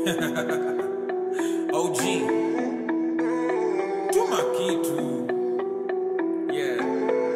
OG tuma kitu yeah.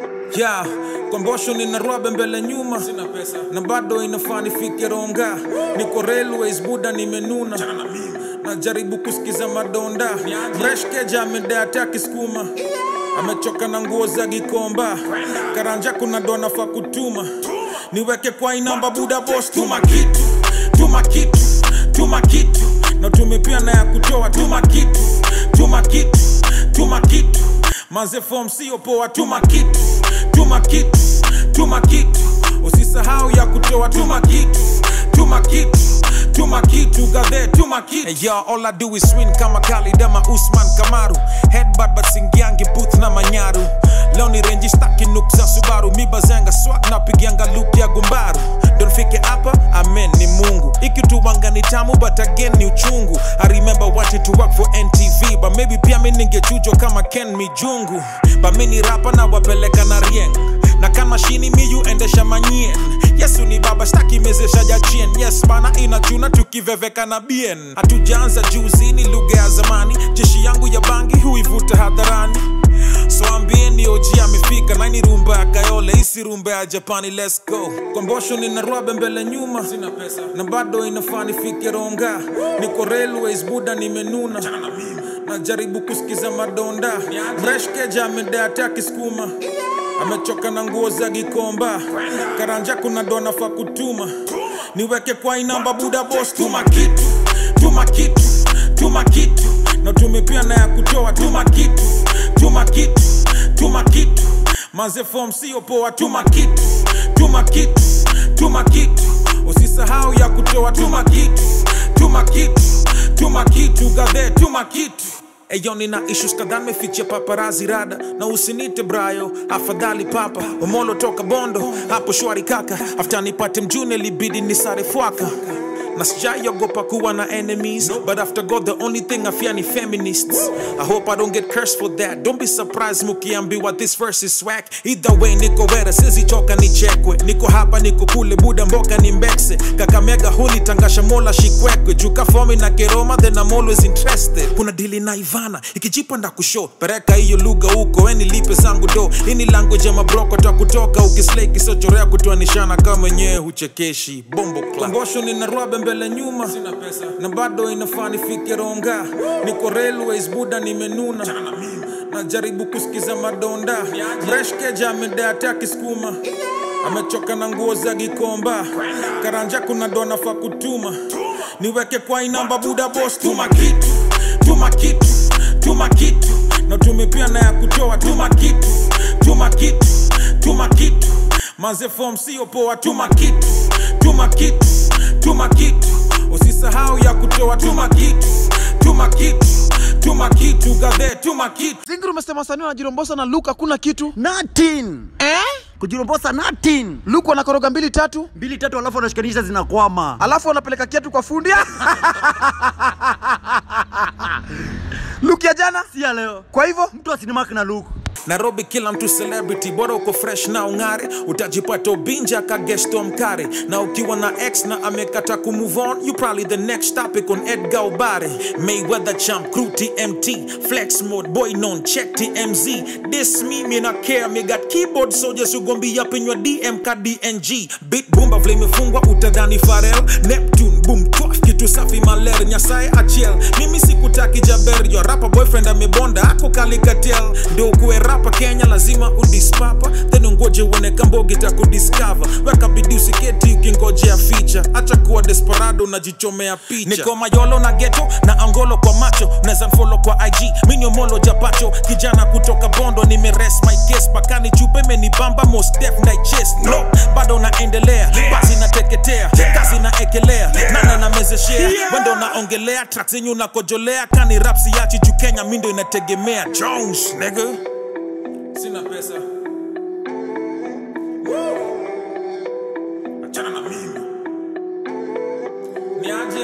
ya kombosho nina rwabe mbele nyuma Sina pesa na bado inafaa nifike ronga niko railways buda nimenuna Chana na mimi najaribu kusikiza madonda Niaje? mreshkeja amedata kisukuma amechoka na nguo za gikomba karanja kuna dona fa kutuma niweke kwa inamba buda bos tuma kitu tuma kitu tuma kitu na tumepia na ya kutoa tuma kitu tuma kitu tuma kitu maze fom sio poa tuma kitu tuma kitu tuma kitu usisahau ya kutoa tuma kitu tuma kitu tuma kitu gadhe tuma kitu hey, yo, all I do is win kama Khalid ama Usman Kamaru headbutt but singiangi booth na manyaru leo ni renji staki nuk za Subaru mibazanga swag na pigianga loop ya gumbaru don't fike hapa amen ni Mungu ikituwanga ni tamu but again ni uchungu I remember wanting to work for NTV but maybe pia mi ningechujwa kama Ken Mijungu but mi ni rapa na wapeleka na rieng na kama shini miyu endesha manyien yesu ni baba staki mezesha jachien yes bana inachuna tukiveveka na bien hatujaanza juzi ni lugha ya zamani jeshi yangu ya bangi huivuta hadharani so ambieni oji amefika naini rumba ya kayole isi rumba ya japani let's go kombosho nina rwabe mbele nyuma Sina pesa na bado inafaa nifike ronga niko railways buda nimenuna Chana na mimi najaribu kusikiza madonda Niaje? mreshkeja amedata kisukuma amechoka na nguo za gikomba karanja kuna dona fa kutuma niweke kwa inamba buda bos tuma kitu tuma kitu tuma kitu na tumepia na ya kutoa tuma kitu tuma kitu tuma kitu maze fom sio poa tuma kitu tuma kitu tuma kitu usisahau ya kutoa tuma kitu tuma kitu tuma kitu gadhe tuma kitu Eyo nina issues kadhaa mefichia paparazi rada na usinite brayo afadhali papa omolo toka bondo hapo shwari kaka after nipate mjune libidi nisare fwaka na sijaiogopa kuwa na enemies but after god the only thing i fear ni feminists i hope i don't get cursed for that don't be surprised mukiambiwa this verse is swag either way niko wera sizichoka nichekwe niko hapa niko kule buda mboka ni mbekse kakamega huli tangasha mola shikwekwe juka fomi na keroma then i'm always interested kuna dili na ivana ikijipa nda kusho pereka hiyo lugha huko weni lipe zangu do ini language ya mabroko ta kutoka ukislei kisochorea kutoanishana kama wenyewe huchekeshi bombo klambosho nina rwabe mbele nyuma Sina pesa na bado inafaa nifike ronga niko railways buda nimenuna Chana na mimi najaribu kusikiza madonda Niaje? mreshkeja amedata kisukuma amechoka na nguo za gikomba karanja kuna dona fa kutuma niweke kwa inamba buda bos tuma kitu tuma kitu tuma kitu na tumepia na ya kutoa tuma kitu tuma kitu tuma kitu maze fom sio poa tuma kitu tuma kitu tuma kitu usisahau ya kutoa tuma kitu tuma kitu tuma kitu gadhe tuma kitu Zingiri umesema wasanii wanajirombosa na Luke hakuna kitu Nothing. eh? Kujirombosa nothing. Luke wanakoroga mbili tatu Mbili tatu alafu wanashikanisha zinakwama. alafu wanapeleka kiatu kwa fundi Luke ya jana Si ya leo. kwa hivyo Mtu asinimaki na Luke. nairobi kila mtu celebrity bora uko fresh na ung'are utajipata ubinja kagesto mkare na ukiwa na x na amekata kumove on you probably the next topic on edgar obare mayweather champ crew tmt flex mode boy non check tmz this me me na care me got keyboard soldiers ugombi up in your dm ka dng beat bumba vile imefungwa utadhani farel neptune boom twaf kitu safi maler nyasaye achiel mimi sikutaki jaber yo rapa boyfriend amebonda ako kalikatel ndio ukuwe rapa kenya lazima udispapa then ungoje uone kambogi takudiscover weka bidii usiketi ukingojea ficha acha kuwa desperado unajichomea picha niko mayolo na geto na angolo kwa macho unaweza mfolo kwa ig miniomolo japacho kijana kutoka bondo nimeres my case pakani chupe menibamba most def na chest no bado naendelea basi nateketea kazi naekelea nana namezeshea wendo naongelea tracks zenyu nakojolea kani rapsi yachi juu kenya mindo inategemea jones nigga Sina pesa Woo! Achana na mimi Niaje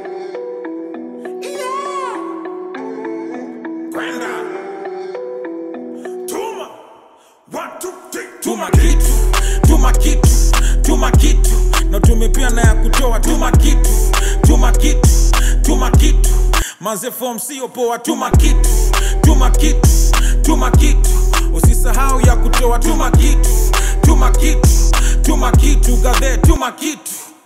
Yeah! Kwenda Tuma One, two, three tuma kitu tuma kitu tuma kitu na tumepia na ya kutoa tuma kitu tuma kitu tuma manze form sio poa tuma kitu tuma kitu tuma kitu usisahau ya kutoa tuma kitu tuma kitu tuma kitu gadhe tuma kitu